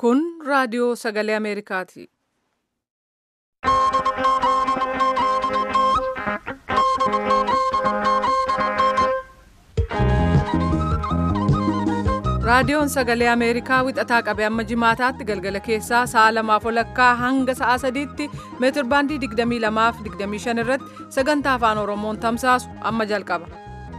Kun raadiyoo sagalee Ameerikaati. Raadiyoon sagalee Ameerikaa wixataa qabee amma jimaataatti galgala keessaa sa'a lamaaf walakkaa hanga sa'a sadiitti meetir baandii 22 fi 25 irratti sagantaa afaan Oromoon tamsaasu amma jalqaba.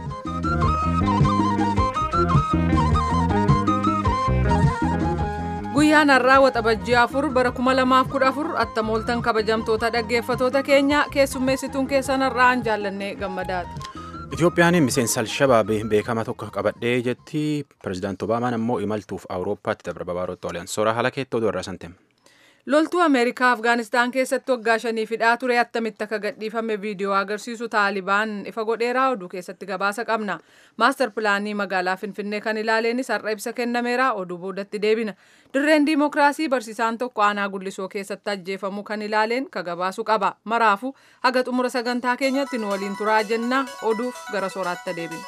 Guyyaan har'aa waxabajjii afur bara 2014 attamooltan kabajamtoota dhaggeeffatoota keenya keessummeessituun keessan har'aan jaallannee gammadaati. Itoophiyaan miseensa Alshabaab beekamaa tokko qabadhee jetti. Pireezidaant Obaamaan ammoo imaltuuf Awurooppaatti dabra babaarotti oolan. Soora haala keettoo oduu irraa santem. Loltuu Ameerikaa Afgaanistaan keessatti waggaa shanii fidhaa ture attamitti akka gadhiifame viidiyoo agarsiisu Taalibaan ifa godheeraa oduu keessatti gabaasa qabna. Maastar pilaanii magaalaa Finfinnee kan ilaaleenis har'a ibsa kennameera oduu boodatti deebina. Dirreen diimokiraasii barsiisaan tokko aanaa gullisoo keessatti ajjeefamu kan ilaaleen ka gabaasu qaba. Maraafu haga xumura sagantaa keenyatti nu waliin turaa jenna oduuf gara sooraatti deebina.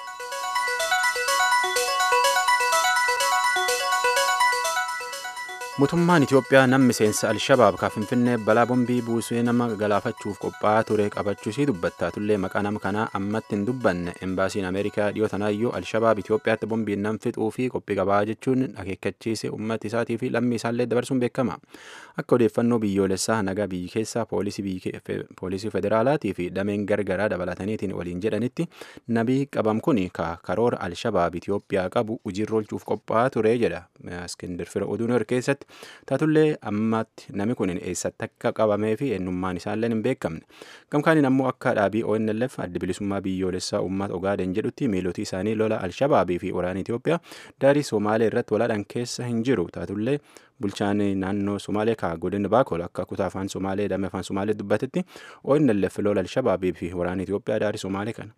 Mootummaan Itoophiyaa nam miseensa Alshabaab ka Finfinnee balaa bombii buusee nama galaafachuuf qophaa'aa ture qabachuusii dubbattaa tullee maqaa nama kanaa ammatti hin dubbanne embaasiin Ameerikaa dhiyoo tanaayyuu Alshabaab Itoophiyaatti bombiin nam fixuu fi qophii qabaa jechuun akeekkachiise uummata isaatii fi lammii isaallee dabarsuun beekama. Akka odeeffannoo biyyoolessaa nagaa biyyi keessaa poolisii federaalaatii fi dameen gargaraa dabalataniitiin waliin jedhanitti nabii qabam kun ka karoora Alshabaab Itoophiyaa qabu hojiirra oolchuuf qophaa'aa ture jedha. Iskindir Fira Oduunor keessatti taatullee ammaatti namni kun eessatti akka qabamee fi eenyummaan isaallee hin beekamne. Gamkaaniin ammoo akka dhaabii ONLF adda bilisummaa biyyoolessaa uummata Ogaaden jedhutti miilootii isaanii lola Alshabaabii fi waraana Itoophiyaa daarii Somaalee irratti walaadhaan keessa hin jiru. Taatullee bulchaan naannoo Somaalee ka godina Baakol akka kutaa afaan Somaalee damee afaan Somaalee dubbatetti ONLF lola Alshabaabii fi waraana Itoophiyaa daarii Somaalee kana.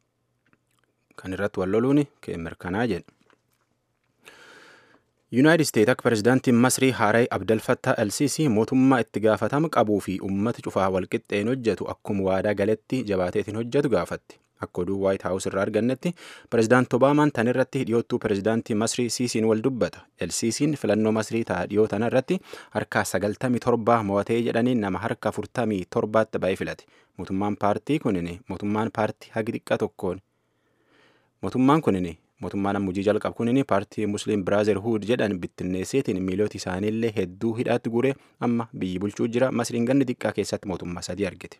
Kan irratti wal loluun mirkanaa jedha. yuunaayitid isteet akka pireezidaantiin masrii haaraa abdalfattaa elsiisii mootummaa itti gaafatama qabuu fi uummata cufaa walqixxeen hojjetu akkuma waadaa galetti jabaateetiin hojjetu gaafatti akka oduu waayit haawus irraa argannetti pireezidaant obaamaan tan irratti dhiyoottuu pireezidaantii masrii siisiin wal dubbata elsiisiin filannoo masrii ta'a dhiyoo tana irratti harka sagaltamii torba mo'atee jedhanii nama harka afurtamii torbaatti ba'ee filate mootummaan paartii kunin mootummaan paartii hagi xiqqaa tokkoon mootummaan kunin mootummaan ammujii jalqabu kunin paartii musliim biraazerhuud jedhan bittinneesseetiin miilooti isaaniillee hedduu hidhaatti guree amma biyyi bulchuu jira masriin ganni xiqqaa keessatti mootummaa sadii argite.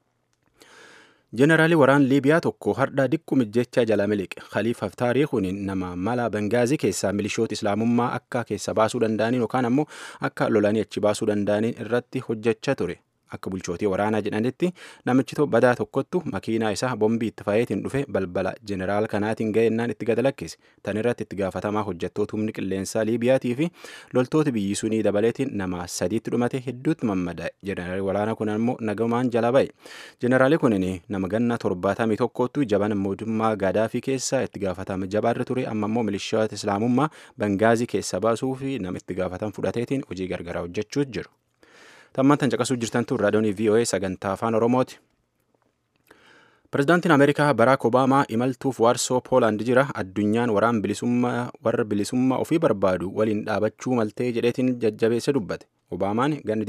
Jeenaraalii waraan Liibiyaa tokko hardhaa diqqu mijjechaa jala miliqe Khaliif Haftaarii kun nama mala Bengaazii keessaa milishoota islaamummaa akka keessa baasuu danda'aniin yookaan ammoo akka lolanii achi baasuu danda'aniin irratti hojjechaa ture. Akka bulchootii waraanaa jedhanitti namichi badaa tokkottu makiinaa isaa bombii itti fayeetiin dhufe balbala jeneraal kanaatiin ga'ennaan itti gad lakkise. Tan irratti itti gaafatamaa hojjettoota humni qilleensaa Liibiyaatii fi loltoota biyyi sunii dabaleetiin nama sadiitti dhumate hedduutti mammadaa'e. Jeneraali waraanaa kun ammoo nagamaan jala ba'e. Jeneraali kun nama ganna torbaatamii tokkottu jaban mootummaa Gaadaafii keessaa itti gaafatama jabaarra ture amma ammoo milishoota islaamummaa Bengaazii keessa baasuu fi nama itti gaafatan fudhateetiin hojii gargaraa hojjechuu jiru. Tammaan caqasuu jirtantu raadiyoonii VOA sagantaa afaan Oromooti. Pireezidaantiin Ameerikaa Baraak Obaamaa imaltuuf waarsoo Poolaand jira. Addunyaan waraan bilisummaa warra bilisummaa ofii barbaadu waliin dhaabachuu maltee jedheetiin jajjabeesse dubbate. Obaamaan ganni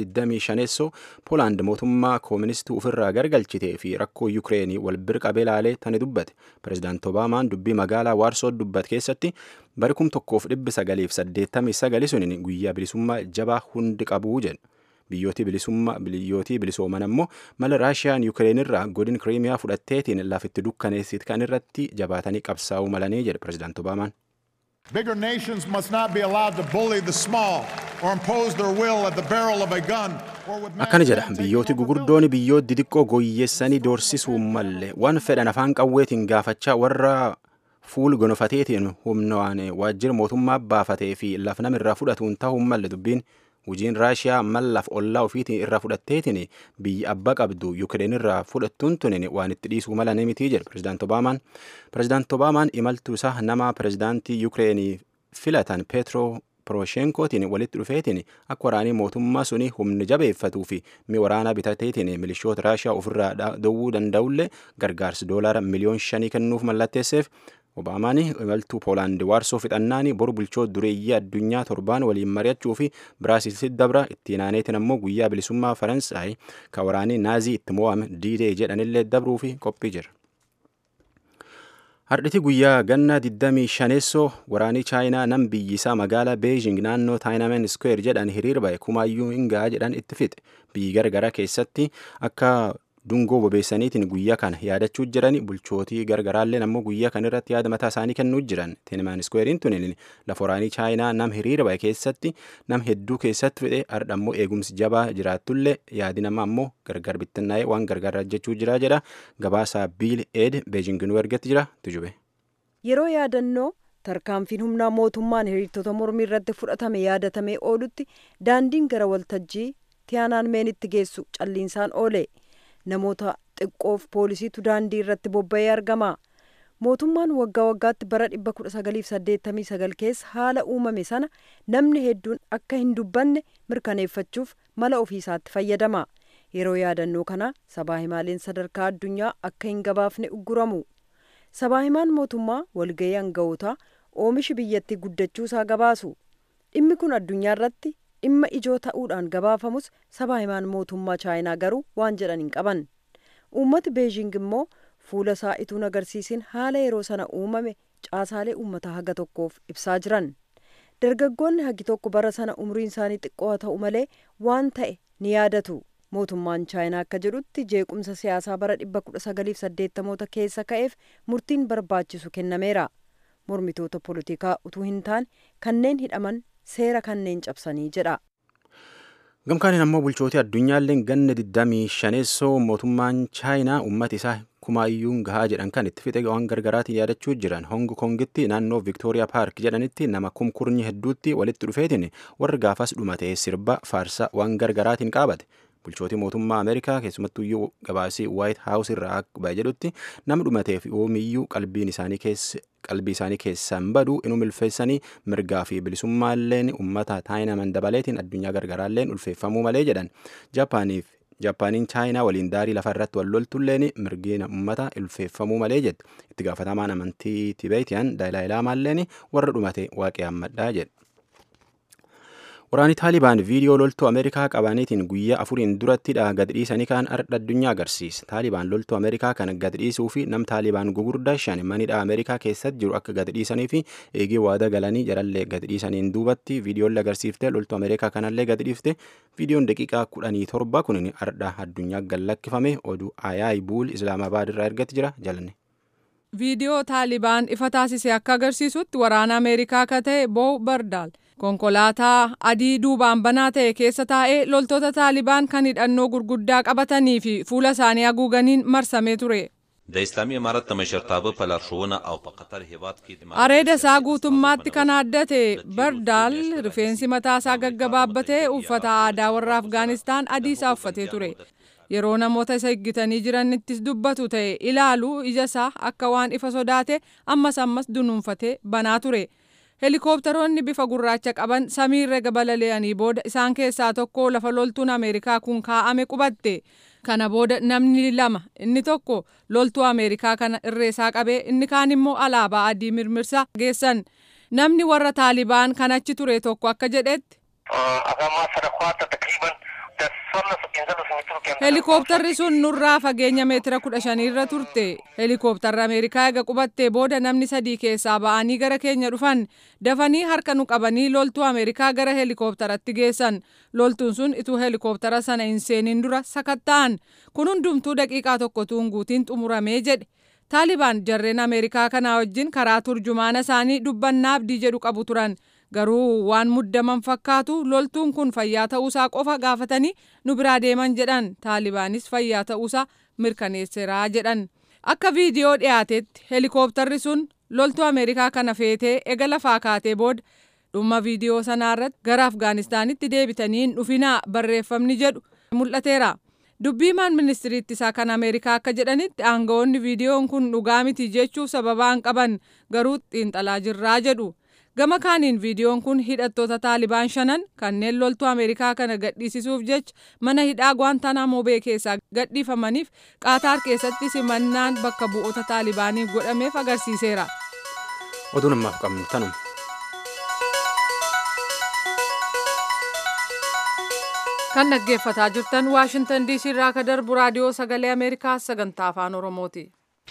25 Poolaand mootummaa kooministii ofirraa gargalchitee fi rakkoo Yukireenii wal bira qabee laalee tani dubbate. Pireezidaant Obaamaan dubbii magaalaa waarsoo dubbate keessatti bari kum tokkoof dhibbi sagaliif saddeettamii sagali suniin guyyaa bilisummaa jabaa hundi qabuu jedhe. biyyooti bilisummaa biyyootii bilisooman ammoo mala raashiyaan yukireen irraa godin kiriimiyaa fudhatteetiin lafitti dukkaneessit kan irratti jabaatanii qabsaa'uu malanii jedhe pireezidaant obaamaan. Bigger nations must not be allowed to bully the small or impose their will at the barrel of a gun or with Akkana jedha biyyooti gugurdoon biyyooti xixiqqoo gooyyeessanii doorsisuu malle waan fedhan afaan qawweetiin gaafachaa warra fuul gonofateetiin humnaan waajjira mootummaa baafatee fi laf namirraa fudhatuun ta'uu malle dubbiin Hojiin Raashiyaa mallaaf ollaa ofiitiin irraa fudhatteetiin biyya abbaa qabdu Yukireen irraa fudhattuun tunin waan itti dhiisuu mala ni miti jedhe Pireezidaant Obaamaan. Pireezidaant Obaamaan imaltuu isaa nama pireezidaantii Yukireenii filatan Peetro Poroshenkootiin walitti dhufeetiin akka waraanii mootummaa suni humni jabeeffatuu fi mi waraanaa bitateetiin milishoota Raashiyaa ofirraa dhowwuu danda'ullee gargaarsi doolaara miliyoon shanii kennuuf mallatteesseef obaamaan imaltuu poolaand waarsoo fixannaan boru bulchoo dureeyyii addunyaa torbaan waliin mari'achuu fi biraasiilsitti dabra ittiin aaneetiin ammoo guyyaa bilisummaa faransaay ka waraanii naazii itti mo'ame diidee jedhanillee dabruu fi qophii jira. Hardhiti guyyaa ganna 25 waraanii chaayinaa nam biyyisaa magaalaa beejing naannoo taayinamen square jedhan hiriir ba'e kumaayyuu hingaa jedhan itti fixe biyyi gargara keessatti akka dungoo bobeessaniitiin guyyaa kana yaadachuu jiran bulchootii gargaraallee ammoo guyyaa kana irratti yaada mataa isaanii kennuu jiran tiinimaan iskuweeriin tunin lafa waraanii chaayinaa nam hiriira ba'e keessatti nam hedduu keessatti fixe hardha ammoo eegumsi jabaa jiraattullee yaadi nama ammoo gargar bittinnaa'ee waan gargar hojjechuu jira jedha gabaasaa biil eed beejinginuu ergatti jira tujube. Yeroo yaadannoo tarkaanfiin humnaa mootummaan hiriirtota mormii irratti fudhatame yaadatamee oolutti daandiin gara waltajjii tiyaanaan meenitti geessu calliinsaan oole. namoota xiqqoof poolisiitu daandii irratti bobba'ee argama mootummaan waggaa waggaatti bara 1989 keessa haala uumame sana namni hedduun akka hin dubbanne mirkaneeffachuuf mala ofiisaatti fayyadama yeroo yaadannoo kana sabaa himaaleen sadarkaa addunyaa akka hin gabaafne ugguramu sabaa himaan mootummaa walga'ii hanga'ootaa oomishi biyyattii guddachuusaa gabaasu dhimmi kun addunyaa irratti dhimma ijoo ta'uudhaan gabaafamus sabaa himaan mootummaa chaayinaa garuu waan jedhan hin qaban uummati beejing immoo fuula isaa ituun agarsiisin haala yeroo sana uumame caasaalee uummataa haga tokkoof ibsaa jiran dargaggoonni hagi tokko bara sana umriin isaanii xiqqoo ta'u malee waan ta'e ni yaadatu mootummaan chaayinaa akka jedhutti jeequmsa siyaasaa bara 1980 keessa ka'eef murtiin barbaachisu kennameera mormitoota poolitikaa utuu hin taane kanneen hidhaman seera kanneen cabsanii jedha. Gamkaaniin ammoo bulchootii addunyaalleen ganna 25 mootummaan chaayinaa uummata isaa kumaayyuun gahaa jedhan kan itti fixe waan gargaraatiin yaadachuu jiran hong kongitti naannoo viktooriyaa paark jedhanitti nama kumkurnyi hedduutti walitti dhufeetiin warri gaafas dhumate sirba faarsaa waan gargaraatiin qaabate. bulchootii mootummaa ameerikaa keessumattuu iyyuu gabaasii waayit haawus irraa akka jedhutti nama dhumateef oomiyyuu qalbiin isaanii keessa qalbii isaanii keessaan badu inuu milfeessanii mirgaa fi bilisummaalleen uummata taayinaman dabaleetiin addunyaa gargaraalleen ulfeeffamuu malee jedhan jaapaaniif jaapaaniin chaayinaa waliin daarii lafa irratti wal loltulleen mirgiin uummata ulfeeffamuu malee jedhe itti gaafatamaan amantii tibeetiyaan daayilaamaalleen warra dhumate waaqee hammadhaa jedhe. Waraanni Taalibaan viidiyoo loltuu Ameerikaa qabaniitiin guyyaa afuriin durattidha gad dhiisanii kaan ardha addunyaa agarsiisa. Taalibaan loltuu Ameerikaa kana gad dhiisuu fi nam Taalibaan gugurdaa shan manidha Ameerikaa keessatti jiru akka gad dhiisanii fi eegee waada galanii jarallee gad dhiisaniin duubatti viidiyoon agarsiifte loltuu Ameerikaa kanallee gad dhiifte viidiyoon daqiiqaa kudhanii torba kun ardha addunyaa gad lakkifame oduu Ayaay Buul Islaamabaad irraa ergatti jira jalanne. Viidiyoo Taalibaan ifa taasise akka agarsiisutti waraana Ameerikaa akka ta'e Boo Bardaal konkolaataa adii duubaan banaa ta'e keessa taa'ee loltoota Taalibaan kan hidhannoo gurguddaa qabatanii fi fuula isaanii haguuganiin marsamee ture. Areeda isaa guutummaatti kan addate Bardaal rifeensi mataa isaa gaggabaabbatee uffata aadaa warra Afgaanistaan adii isaa uffatee ture. yeroo namoota isa eeggatanii jiranittis dubbatu ta'e ilaalu ija isaa akka waan ifa sodaate ammas ammas dunuunfatee banaa ture. Helikoophtaroonni bifa gurraacha qaban samiirra gabalali'anii booda isaan keessaa tokko lafa loltuun Ameerikaa kun kaa'ame qubatte. Kana booda namni lama inni tokko loltuu Ameerikaa kana irreesaa qabee inni kaan immoo alaabaa adii mirmirsa geessan. Namni warra Taalibaan kan achi ture tokko akka jedhetti. Helikoophtarri sun nurraa fageenya meetira kudha shaniirra turte. Helikoophtarri Ameerikaa eega qubattee booda namni sadii keessaa ba'anii gara keenya dhufan. Dafanii harka nu qabanii loltuu Ameerikaa gara helikoophtaratti geessan. Loltuun sun ituu helikoophitara sana hin seeniin dura sakatta'an. Kun hundumtuu daqiiqaa tokko tuun guutiin xumuramee jedhe. Taalibaan jarreen Ameerikaa kanaa wajjin karaa turjumaana isaanii dubbannaa abdii jedhu qabu turan. garuu waan muddaman fakkaatu loltuun kun fayyaa ta'uusaa qofa gaafatanii nu biraa deeman jedhan taalibaanis fayyaa ta'uusaa mirkaneesseeraa jedhan akka viidiyoo dhiyaatetti helikoophtarri sun loltuu ameerikaa kana feetee ega lafaa kaatee booda dhuma viidiyoo sanaarratti gara afgaanistaanitti deebitanii hin dhufinaa barreeffamni jedhu mul'ateera. dubbiimaan ministiriitti isaa kan ameerikaa akka jedhanitti aangawoonni viidiyoon kun dhugaa miti jechuuf sababaan qaban garuu xiinxalaa jirraa jedhu. gama kaaniin viidiyoon kun hidhattoota taalibaan shanan kanneen loltuu ameerikaa kana gadhiisisuuf jecha mana hidhaa gwaantanaamoo bee keessaa gadhiifamaniif qaataar keessatti simannaan bakka bu'oota taalibaaniif godhameef agarsiiseera Oduun ammaaf qabnu tanuma. Kan dhaggeeffataa jirtan Waashintan DC irraa ka darbu raadiyoo sagalee Ameerikaa sagantaa afaan Oromooti.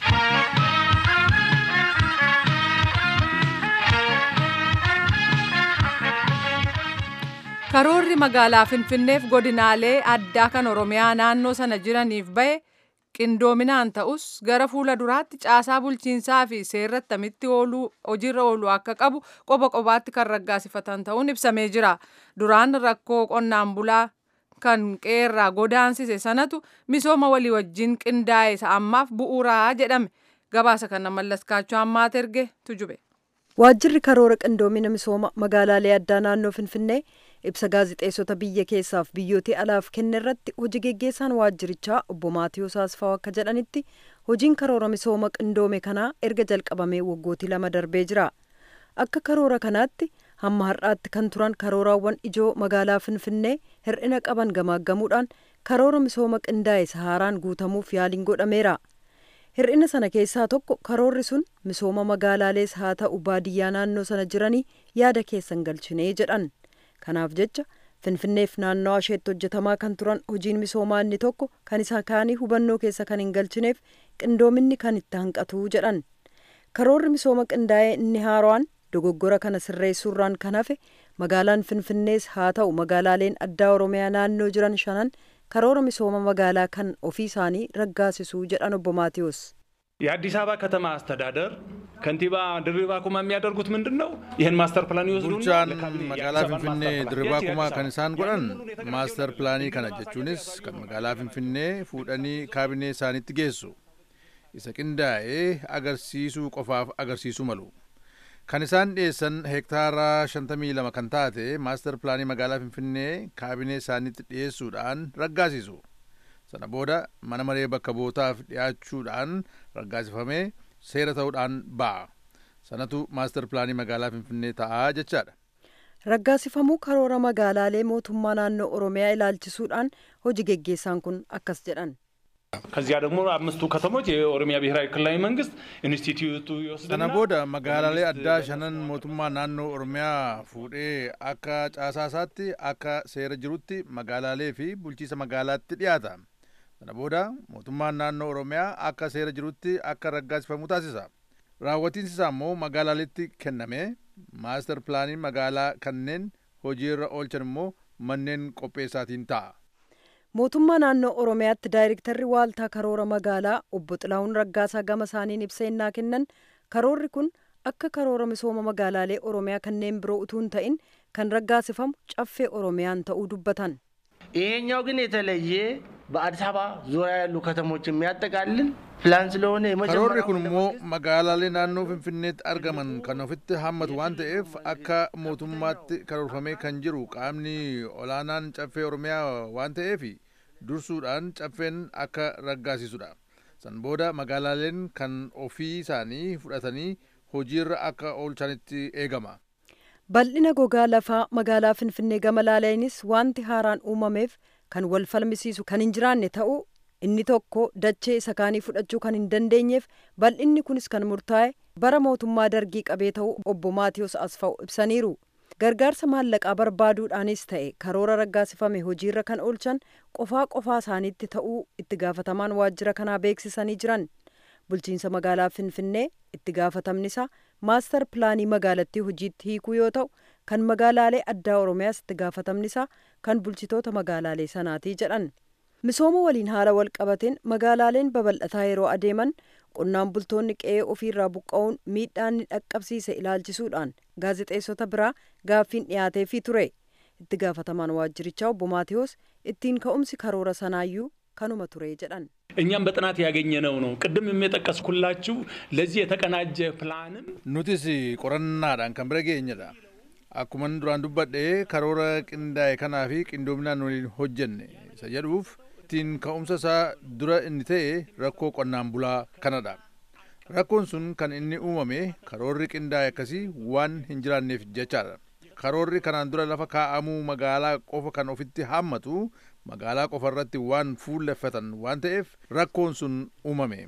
Karoorri magaalaa Finfinneef godinaalee addaa kan Oromiyaa naannoo sana jiraniif bahe qindoominaan ta'us gara fuula duraatti caasaa bulchiinsaa fi seerri attamitti ooluu hojiirra ooluu akka qabu qoba qobaatti kan raggaasifatan ta'uun ibsamee jira. Duraan rakkoo qonnaan bulaa kan qeerraa godaansise sanatu misooma walii wajjin qindaa'e isa ammaaf bu'uuraa jedhame. Gabaasa kana mallaskaachuu ammaat erge tujube. Waajjirri karoora qindoomina misooma magaalaalee addaa naannoo Finfinnee ibsa gaazixeessota biyya keessaaf biyyootii alaaf kenne irratti hojii geggeessaan waajjirichaa obbo Maatiyoo Saasfaa akka jedhanitti hojiin karoora misooma qindoome kanaa erga jalqabamee waggootii lama darbee jira. Akka karoora kanaatti hamma har'aatti kan turan karooraawwan ijoo magaalaa Finfinnee hir'ina qaban gamaaggamuudhaan karoora misooma qindaa'e sahaaraan guutamuuf yaaliin godhameera. Hir'ina sana keessaa tokko karoorri sun misooma magaalaalees haa ta'u baadiyyaa naannoo sana jiranii yaada keessan galchinee jedhan. Kanaaf jecha Finfinneef naannawaa isheetti hojjetamaa kan turan hojiin misoomaa inni tokko kan isa kaanii hubannoo keessa kan hin galchineef qindoominni kan itti hanqatu jedhan. Karoorri misooma qindaa'ee inni haaraan dogoggora kana sirreessuurraan kan hafe magaalaan Finfinnees haa ta'u magaalaaleen addaa Oromiyaa naannoo jiran shanan karoora misooma magaalaa kan ofii isaanii raggaasisuu jedhan obbo Maatiyos. የአዲስ አበባ ከተማ አስተዳደር ከንቲባ ድሪባ ኩማ የሚያደርጉት ምንድን ነው? ይህን ማስተር ፕላን ይወስዱና bulchaan magaalaa finfinnee dirribaa kumaa kan isaan godhan maastar pilaanii kana jechuunis kan magaalaa finfinnee fuudhanii kaabinee isaaniitti geessu isa qindaa'ee agarsiisuu qofaaf agarsiisuu malu kan isaan dhiyeessan heektaara 52 kan taate maastar pilaanii magaalaa finfinnee kaabinee isaaniitti dhiyeessuudhaan raggaasisu sana booda mana maree bakka bootaaf dhiyaachuudhaan raggaasifamee seera ta'uudhaan ba'a sanatu maastar pilaanii magaalaa finfinnee ta'aa jechaadha Raggaasifamuu karoora magaalaalee mootummaa naannoo Oromiyaa ilaalchisuudhaan hojii geggeessaan kun akkas jedhan. ከዚያ ደግሞ አምስቱ ከተሞች የኦሮሚያ ብሔራዊ ክልላዊ መንግስት ኢንስቲትዩቱ ይወስድና sana booda magaalaalee addaa shanan mootummaa naannoo oromiyaa fuudhee akka caasaasaatti akka seera jirutti magaalaalee fi bulchiisa magaalaatti dhiyaata sana booda mootummaan naannoo oromiyaa akka seera jirutti akka raggaasifamu taasisa raawwatiinsi isaa immoo magaalaaleetti kenname maastar pilaaniin magaalaa kanneen hojiirra oolchan immoo manneen qopheessaatiin ta'a Mootummaa naannoo Oromiyaatti daayirektarri waaltaa karoora magaalaa obbo Xilahuun Raggaasaa gama isaaniin ibsa ennaa kennan karoorri kun akka karoora misooma magaalaalee Oromiyaa kanneen biroo utuu hin ta'in kan raggaasifamu caffee Oromiyaan ta'uu dubbatan. ይሄኛው ግን የተለየ በአዲስ አበባ ዙሪያ ያሉ ከተሞች የሚያጠቃልል ፕላን ስለሆነ karoorri kun immoo magaalaalee naannoo finfinneetti argaman kan ofitti hammatu waan ta'eef akka mootummaatti karoorfamee kan jiru qaamni olaanaan caffee oromiyaa waan ta'eef dursuudhaan caffeen akka raggaasisudha san booda magaalaaleen kan ofii isaanii fudhatanii hojiirra akka oolchanitti eegama Bal'ina gogaa lafaa magaalaa Finfinnee gama laaleenis wanti haaraan uumameef kan wal falmisiisu kan hin jiraanne ta'uu inni tokko dachee isa kaanii fudhachuu kan hin dandeenyeef bal'inni kunis kan murtaa'e bara mootummaa dargii qabee ta'uu obbo Maatiyos Asfa'u ibsaniiru. Gargaarsa maallaqaa barbaaduudhaanis ta'e karoora raggaasifame hojiirra kan oolchan qofaa qofaa isaaniitti ta'uu itti gaafatamaan waajjira kanaa beeksisanii jiran. Bulchiinsa magaalaa Finfinnee itti gaafatamni isaa maastar pilaanii magaalattii hojiitti hiikuu yoo ta'u kan magaalaalee addaa Oromiyaas itti gaafatamni isaa kan bulchitoota magaalaalee sanaatii jedhan. Misooma waliin haala wal qabateen magaalaaleen babal'ataa yeroo adeeman qonnaan bultoonni qe'ee ofiirraa buqqa'uun miidhaan ni dhaqqabsiise ilaalchisuudhaan gaazexeessota biraa gaaffiin dhiyaateefii ture. Itti gaafatamaan waajjirichaa obbo Maatiyos ittiin ka'umsi karoora sanaayyuu kanuma ture jedhan. እኛም በጥናት ያገኘነው ነው። ቅድም የጠቀስኩላችሁ ለዚህ የተቀናጀ ፕላንም nutis qorannaadhaan kan bira geenyedha akkuman duraan dubbadhe karoora qindaa'e kanaa fi qindoominaan waliin hojjenne isa jedhuuf ittiin ka'umsa isaa dura inni ta'e rakkoo qonnaan bulaa kanadha rakkoon sun kan inni uumame karoorri qindaa'e akkasii waan hin jiraanneef jechaadha karoorri kanaan dura lafa kaa'amuu magaalaa qofa kan ofitti hammatu magaalaa qofa irratti waan fuulleffatan waan ta'eef rakkoon sun uumame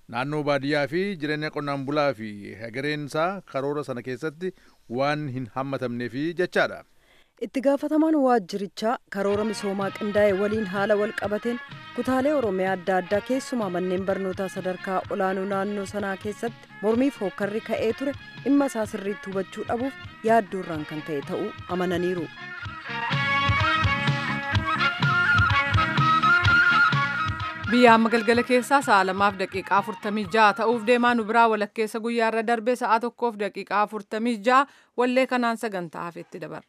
naannoo baadiyyaa fi jireenya qonnaan bulaa fi hegereen isaa karoora sana keessatti waan hin hammatamneefi jechaadha. itti gaafatamaan waajjirichaa karoora misoomaa qindaa'e waliin haala wal qabateen kutaalee oromiyaa adda addaa keessumaa manneen barnootaa sadarkaa olaanoo naannoo sanaa keessatti mormiif hokkarri ka'ee ture dhimma isaa sirriitti hubachuu dhabuuf yaaddoorraan kan ka'e ta'uu amananiiru. biyya amma galgala keessaa sa'a lamaaf daqiiqaa afurtamii ja'a ta'uuf deemaa nu biraa walakkeessa guyyaarra darbee sa'a tokkoof daqiiqaa afurtamii ja'a wallee kanaan sagantaa hafetti dabarra.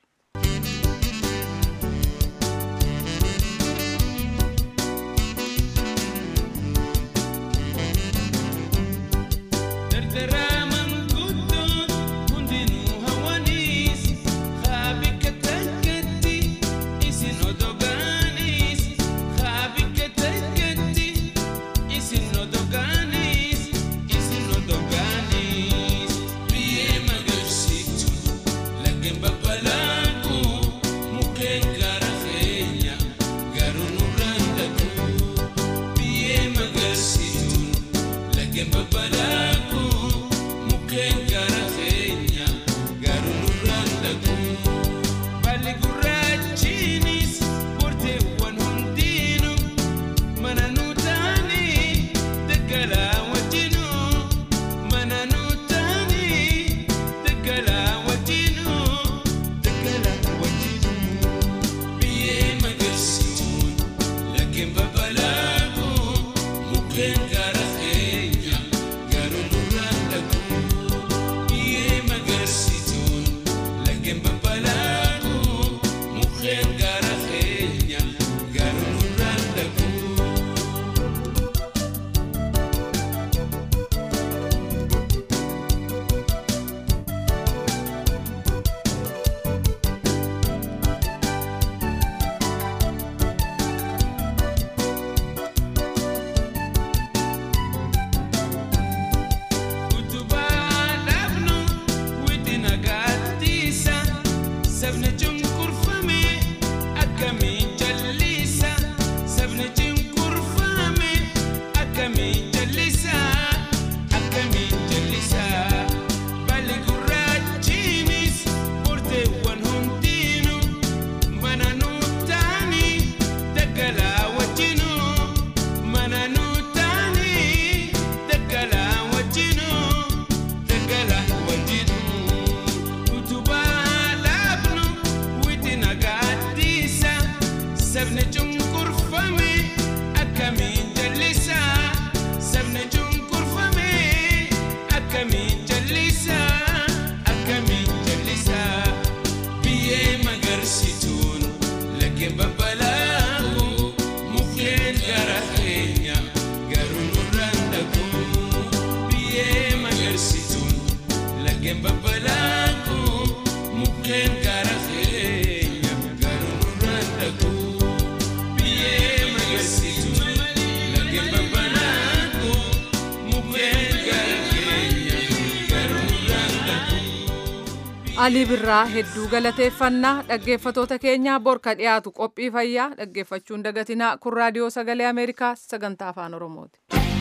alii birraa hedduu galateeffannaa dhaggeeffatoota keenyaa borka dhiyaatu qophii fayyaa dhaggeeffachuun dagatinaa kun raadiyoo sagalee ameerikaa sagantaa afaan oromooti.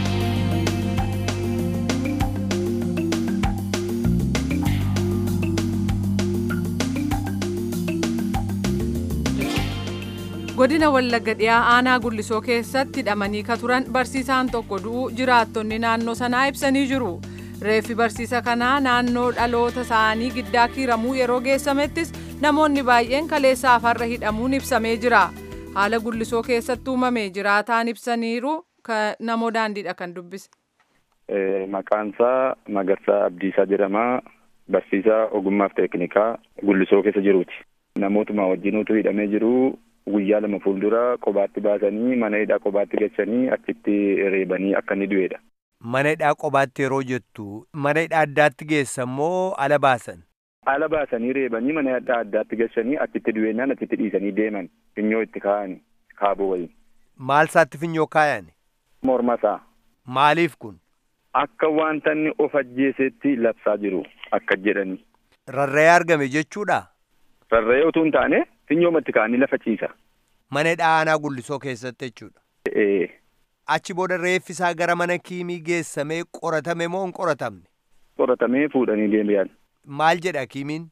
godina wallagga dhiyaa aanaa gullisoo keessatti hidhamanii ka turan barsiisaan tokko du'uu jiraattonni naannoo sanaa ibsanii jiru. reeffi barsiisa kanaa naannoo dhaloota isaanii giddaa kiiramuu yeroo geessamettis namoonni baay'een kaleessa afarra hidhamuun ibsamee jira haala gullisoo keessatti uumame jiraataan ibsaniiru namoo daandiidha kan dubbise. Maqaansaa Magarsaa Abdiisaa jedhama. Barsiisaa ogummaaf teeknikaa gullisoo keessa jiruuti. Namootuma wajjinuutu hidhamee jiru. Guyyaa lama fuuldura qobaatti baasanii mana hidhaa qobaatti galchanii achitti reebanii akka inni du'edha. Mana hidhaa qobaatti yeroo jettu mana hidhaa addaatti geessan moo ala baasan? Ala baasanii reebanii mana hidhaa addaatti galchanii achitti du'eennaan achitti dhiisanii deeman finyoo itti kaa'ani kaaboo waliin. Maal isaatti finyoo kaayan? Morma isaa. Maaliif kun? Akka wanta inni of ajjeesetti labsaa jiru akka jedhani. Rarra'ee argame jechuudha? Rarra'ee utuu hin taane finyoomatti kaa'anii lafa ciisa. Mana hidhaa aanaa gullisoo keessatti jechuudha. Ee. Achi booda reeffisaa gara mana kiimii geessamee qoratame moo hin qoratamne? Qoratamee fuudhanii deebi'an. Maal jedha kiimiin?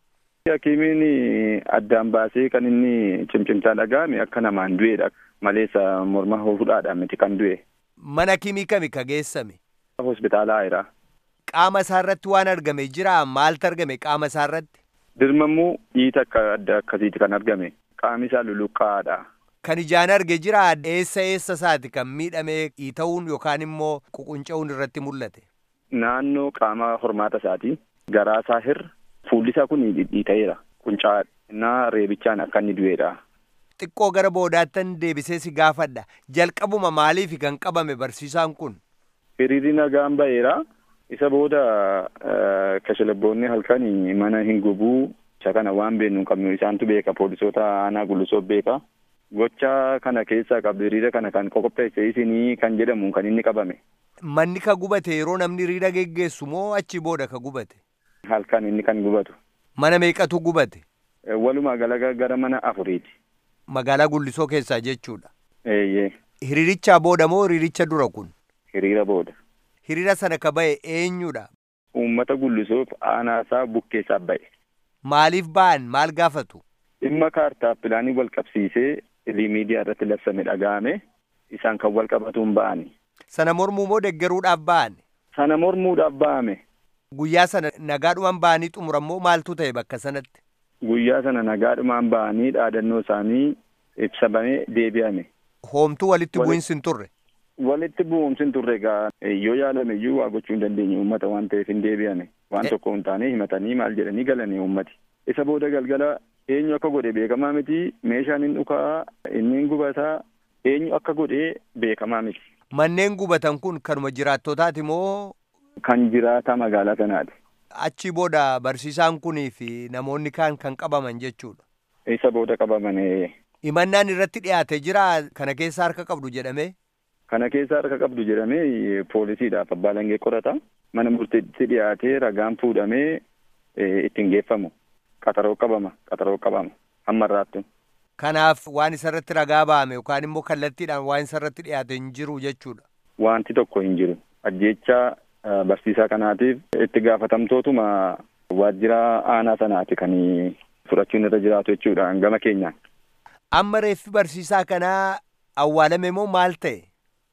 Hakiimiin addaan baasee kan inni cimcimsaa dhaga'ame akka namaan du'eedha. Maleessa morma fuudhaadhaan miti kan du'e. Mana kiimii kami ka geessame? Hospitaala Ayiraa. Qaama isaarratti waan argame jira maaltu argame qaama isaarratti? Dirmamuu dhiita akka adda akkasiiti kan argame. Qaami isaa luluqqaadha. Kan ijaan arge jira eessa eessa isaati kan miidhamee dhiita'uun yookaan immoo ququnca'uun irratti mul'ate? Naannoo qaama hormaata isaati. Garaa isaa hirra. Fuulli isaa kun dhiita'eera. Quncaa innaa reebichaan akka inni du'eedha. Xiqqoo gara boodaattan deebisee si gaafadha. Jalqabuma maaliif kan qabame barsiisaan kun? Hiriirri nagaan ba'eera. Isa booda kashalabboonni halkan mana hin gubuu isa kana waan beeknu hin qabnu isaantu beeka poolisoota aanaa gullusoo beeka. Gocha kana keessaa qabdu hiriira kana kan qopheesse isinii kan jedhamu kan inni qabame. Manni ka gubate yeroo namni hiriira geggeessu moo achi booda ka gubate? Halkan inni kan gubatu. Mana meeqatu gubate? Walumaa gala gara mana afuriiti. Magaalaa Gullisoo keessaa jechuudha. Eeyyee. Hiriirichaa booda moo hiriiricha dura kun? Hiriira booda. Hiriira sana ka ba'e eenyudha? Uummata Gullisoof aanaasaa bukkeessaa ba'e. Maaliif ba'an? Maal gaafatu? Dhimma kaartaa pilaanii wal qabsiisee miidiyaa irratti labsame dhaga'ame isaan kan wal qabatuun ba'ani. Sana mormuu moo deggeruudhaaf ba'an? Sana mormuudhaaf ba'ame. Guyyaa sana nagaadhumaan ba'anii xumuran moo maaltu ta'e bakka sanatti? Guyyaa sana nagaadhumaan ba'anii dhaadannoo isaanii ibsamee deebi'ame. Hoomtuu walitti bu'insi hin turre? Walitti bu'umsi hin turre egaa yoo yaalame iyyuu waa gochuu hin dandeenye uummata waan ta'eef hin deebi'ame. Waan tokko hin taane himatanii maal jedhanii galanii uummati. Isa booda galgala eenyu akka godhe beekamaa miti meeshaan hin dhukaa inni gubataa eenyu akka godhe beekamaa miti. Manneen gubatan kun kanuma jiraattotaati moo? Kan jiraata magaalaa sanaati. Achi booda barsiisaan kunii fi namoonni kaan kan qabaman jechuudha. Isa booda qabamane. Himannaan irratti dhiyaate jira kana keessa harka qabdu jedhame. Kana keessa harka qabdu jedhamee poolisiidhaaf abbaa langee qorata. Mana murtiitti dhiyaatee ragaan fuudhamee ittiin geeffamu. Qaxaroo qabama. Qaxaroo qabama. Hamma irraattu. Kanaaf waan isarratti ragaa ba'ame yookaan immoo kallattiidhaan waan isarratti dhiyaate hin jiru jechuudha. Wanti tokko hin jiru. Ajjeechaa barsiisaa kanaatiif itti gaafatamtootuma waajjira aanaa sanaati kan fudhachuun irra jiraatu jechuudha gama keenyaan. Amma reeffi barsiisaa kanaa awwaalame moo maal ta'e?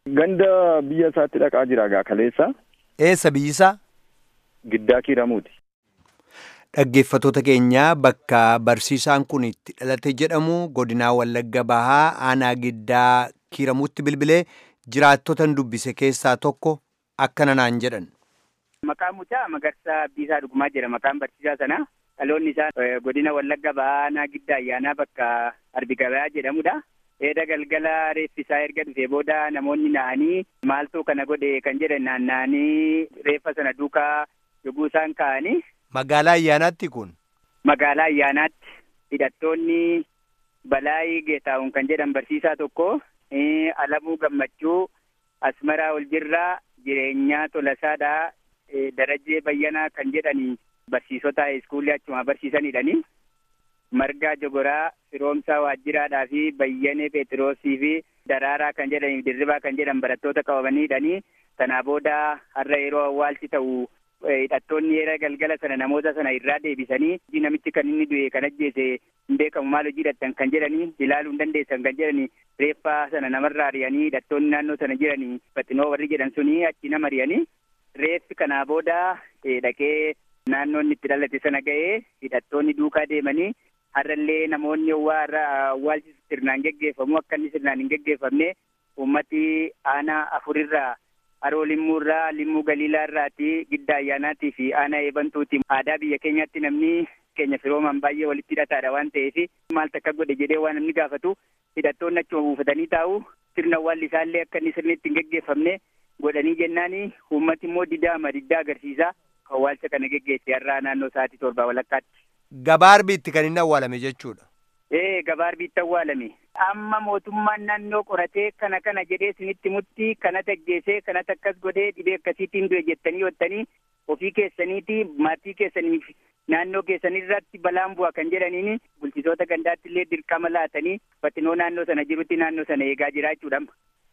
Ganda biyya isaatti dhaqaa jira gaa kaleessa. Eessa biyyi isaa? Giddaa kiiramuuti. Dhaggeeffattoota keenyaa bakka barsiisaan kun itti dhalate jedhamu godinaa Wallagga Bahaa aanaa giddaa kiiramuutti bilbilee jiraattotan dubbise keessaa tokko akkana naan jedhan. Maqaan mucaa Magarsaa Abdiisaa Dhugumaa jedha maqaan barsiisaa sana. Dhaloonni isaa godina Wallagga Bahaa aanaa giddaa ayyaanaa bakka Arbi Gabayaa jedhamudha. Eeda galgala reeffi isaa erga dhufee booda namoonni na'anii maaltu kana godhe kan jedhan naanna'anii reeffa sana duukaa yoguu isaan ka'anii. Magaalaa ayyaanaatti kun? Magaalaa ayyaanaatti hidhattoonni Balaayii Geetaawun kan jedhan barsiisaa tokko Alamuu Gammachuu Asmaraa Oljirraa Jireenyaa Tolasaadhaa Darajee Bayyanaa kan jedhani barsiisota iskuulii achuma barsiisanidhani. Margaa Jogoraa Firoomsaa Waajjiraadhaa fi Bayyanee Phexroosii fi Daraaraa kan jedhanii Dirribaa kan jedhan barattoota qabamanidhani. Kanaa booda har'a yeroo awwaalchi ta'u hidhattoonni yeroo galgala sana namoota sana irraa deebisanii namichi kan inni du'e kan ajjeese hin beekamu maal hojii hidhattan kan jedhanii ilaaluu hin dandeessan kan jedhanii reeffa sana namarraa ari'anii hidhattoonni naannoo sana jiranii baxinoo warri jedhan suni achi nama ari'anii reeffi kanaa booda dhaqee naannoon itti dhalate sana ga'ee hidhattoonni duukaa deemanii har'allee namoonni awwaalchi sirnaan geggeeffamu akka inni sirnaan hin geggeeffamne uummati aanaa afurirraa haroo limmuurraa limmuu galiilaa irraati gidda ayyaanaatii fi aanaa eebantuuti aadaa biyya keenyaatti namni keenya firooman baay'ee walitti hidhataadha waan ta'eef maal takka godhe jedhee waan namni gaafatu hidhattoonni achuma buufatanii taa'u sirna awwaalli isaallee akka inni sirniitti hin geggeeffamne godhanii jennaani uummati immoo didaama diddaa agarsiisa awwaalcha kana geggeesse har'aa naannoo sa'aatii torbaa walakkaatti. Gabaarbiitti kan inni awwaalame jechuudha. Ee gabaarbiitti awwaalame. Amma mootummaan naannoo qoratee kana kana jedhee isinitti mutti kana tajjeesee kanat akkas godhee dhibee akkasiitiin du'e jettanii yottanii ofii keessaniiti maatii keessaniif naannoo keessanii irratti balaan bu'a kan jedhaniin bulchitoota gandaatti illee dirqama laatanii baxinoo naannoo sana jirutti naannoo sana eegaa jira jechuudha.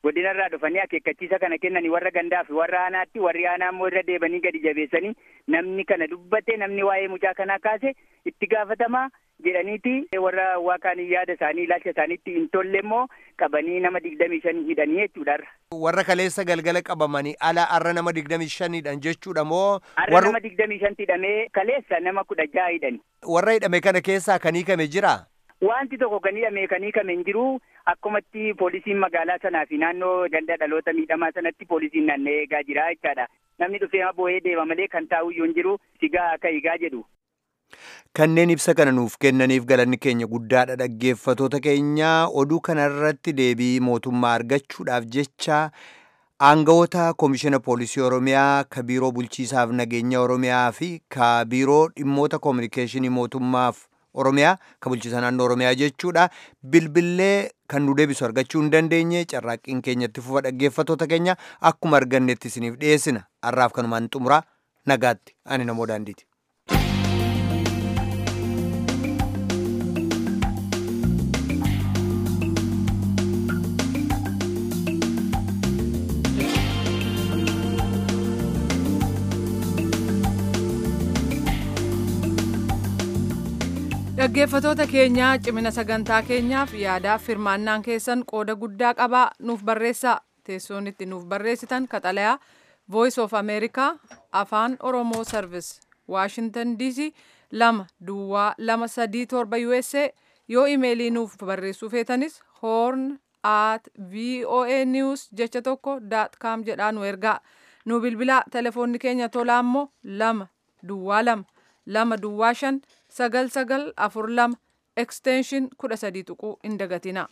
godinarraa dhufanii akeekkachiisa kana kennanii warra gandaa fi warra aanaatti warri aanaa immoo irra deebanii gadi jabeessanii namni kana dubbate namni waa'ee mucaa kanaa kaase itti gaafatamaa jedhaniiti warra waaqaan yaada isaanii ilaalcha isaaniitti hin tolle immoo qabanii nama digdamii shan hidhanii jechuudhaarra. Warra kaleessa galgala qabamanii ala arra nama digdamii shanidhan jechuudha moo. Arra nama digdamii shanti hidhamee kaleessa nama kudha jaha hidhani. Warra hidhame kana keessaa kan hiikame jira. Wanti tokko kan hidhame kan hiikame hin jiru akkumatti poolisiin magaalaa sanaa fi naannoo ganda dhaloota miidhamaa sanatti poolisiin naanna'ee eegaa jira jechaadha. Namni dhufee boo'ee deema malee kan taa'uyyuu hin jiru sigaa akka hiigaa jedhu. Kanneen ibsa kana nuuf kennaniif galanni keenya guddaadha dhaggeeffatoota keenya oduu kanarratti deebii mootummaa argachuudhaaf jecha aangawoota koomishina poolisii oromiyaa ka biiroo bulchiisaaf nageenya oromiyaa fi ka biiroo dhimmoota koominikeeshinii mootummaaf oromiyaa ka bulchiisa naannoo oromiyaa jechuudha bilbillee kan nu deebisu argachuu hin dandeenye carraaqqiin keenyatti fufa dhaggeeffatoota keenya akkuma argannetti isiniif dhiyeessina har'aaf kanumaan xumuraa nagaatti ani namoo daandiiti. dhaggeeffatoota keenyaa cimina sagantaa keenyaaf yaadaaf hirmaannaan keessan qooda guddaa qabaa nuuf barreessaa teessoon itti nuuf barreessitan kaxalayaa voice of america afaan oromoo service washington dc lama duwwaa lama sadii torba usa yoo imeelii nuuf barreessuu feetanis horn at voa news jecha tokko daat kaam jedhaa nu ergaa nu bilbilaa telefoonni keenya tolaa immoo lama duwwaa lama lama duwwaa shan sagal sagal afur lama ekstenshin kudha sadii tuquu hin dagatina.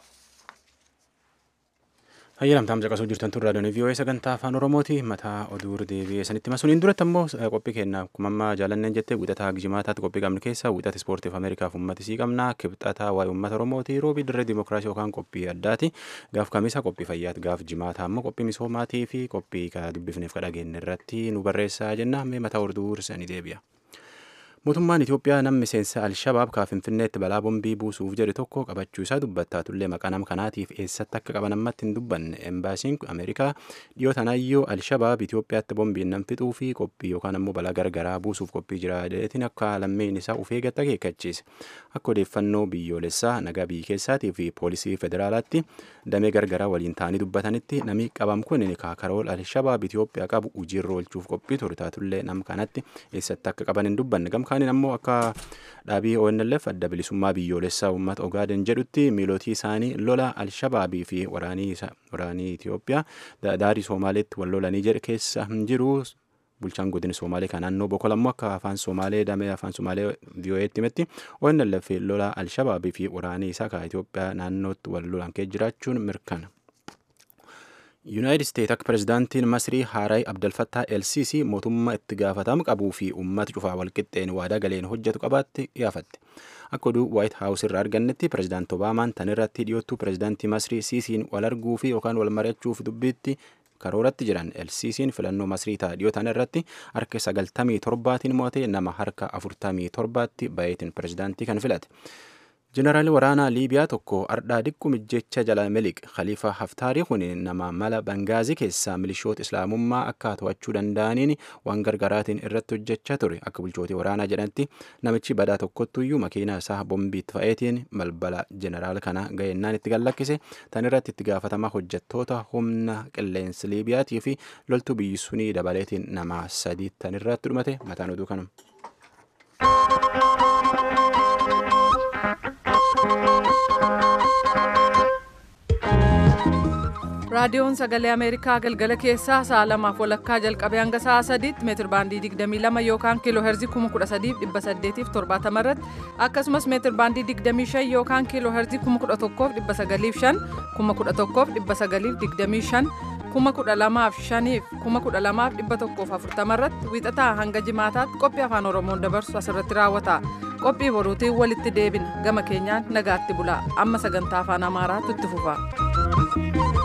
Hayyalamtaam caqasuu jirtan turraa doonii vii'oo'ee sagantaa afaan oromooti mataa oduu deebi'ee sanitti masuun duratti ammoo qophii keenna akkuma ammaa jaalanneen jettee wixataa gijimaataatti qophii qabnu keessa wixata ispoortiif ameerikaaf uummatisii qabna kibxataa waa'ee uummata oromooti roobii dirree dimokiraasii yookaan qophii addaati gaaf kamiisa qophii fayyaati gaaf jimaataa ammoo qophii misoomaatii fi qophii ka dubbifneef ka dhageenye irratti nu barreessaa jenna mee mataa oduu sanii deebi'a. mootummaan Itoophiyaa namni miseensa Alshabaab kaa Finfinneetti balaa bombii buusuuf jedhe tokko qabachuu isaa dubbattaa tullee maqaa nama kanaatiif eessatti akka qaban ammatti hin dubbanne embaasiin Ameerikaa dhiyoo tanaayyoo Alshabaab Itoophiyaatti bombiin nam fixuu fi qophii yookaan ammoo balaa gargaraa buusuuf qophii jiraadeetiin akka lammiin isaa uf eeggata akeekkachiise akka odeeffannoo biyyoolessaa nagaa biyya keessaatii fi poolisii federaalaatti damee gargaraa waliin ta'anii dubbatanitti namni qabam kun kaakarool Alshabaab Itoophiyaa qabu hojiirra oolchuuf qophii ture taatullee nam kanatti eessatti akka qaban hin dubbanne gamkaaniin ammoo akka dhaabii ONLF adda bilisummaa biyyoolessaa uummata Ogaaden jedhutti miilootii isaanii lola Alshabaabii fi waraanii Itoophiyaa daarii Soomaaleetti wal lolanii jedhe keessa hin jiru. Bulchaan godina Soomaalee kan naannoo Bokola ammoo akka afaan Soomaalee damee afaan Soomaalee VOA'tti himetti ONLF lola Alshabaabii fi waraanii isaa kan Itoophiyaa naannootti wal lolan kee jiraachuun mirkana. yuunaayitid isteet akka pirezidaantiin masrii haaraay abdalfattaa elsisi mootummaa itti gaafatamu qabuu fi uummata cufaa walqixxeen waadaa galeen hojjetu qabaatti dhiyaafatte akka oduu waayit haawus irraa argannetti pirezidaant obaamaan tan irratti dhiyoottuu pirezidaantii masrii siisiin wal arguu fi yookaan wal mari'achuuf dubbiitti karooratti jiran elsiisiin filannoo masrii ta'a dhiyootan irratti harka sagaltamii torbaatiin mo'ate nama harka afurtamii torbaatti bayeetiin pirezidaantii kan filate. Jeneraali waraanaa Liibiyaa tokko ardhaa dhiqqu mijjecha jala miliq Khalifa Haftaarii kun nama mala Bangaazii keessaa milishoota Islaamummaa akka to'achuu danda'aniin waan gargaraatiin irratti hojjechaa ture. Akka bulchootii waraanaa jedhanitti namichi badaa tokkottuyyuu makiinaa isaa bombiitti fa'eetiin balbala jeneraal kana ga'ennaan itti gallakkise. Tan irratti itti gaafatamaa hojjettoota humna qilleensa Liibiyaatii fi loltuu biyyi sunii dabaleetiin nama sadii tan irratti dhumate mataan oduu kanuma. raadiyoon sagalee ameerikaa galgala keessaa sa'a lamaaf walakkaa jalqabee hanga sa'a sadiitti meetir baandii 22 yookaan kiiloo herzii 13870 irratti akkasumas meetir baandii 25 yookaan kiiloo herzii 11,905 11,925 12,500 12,140 irratti wiixataa hanga jimaataatti qophii afaan oromoon dabarsu asirratti raawwata qophii boruutiin walitti deebina gama keenyaan nagaatti bulaa amma sagantaa afaan amaaraatu itti fufa.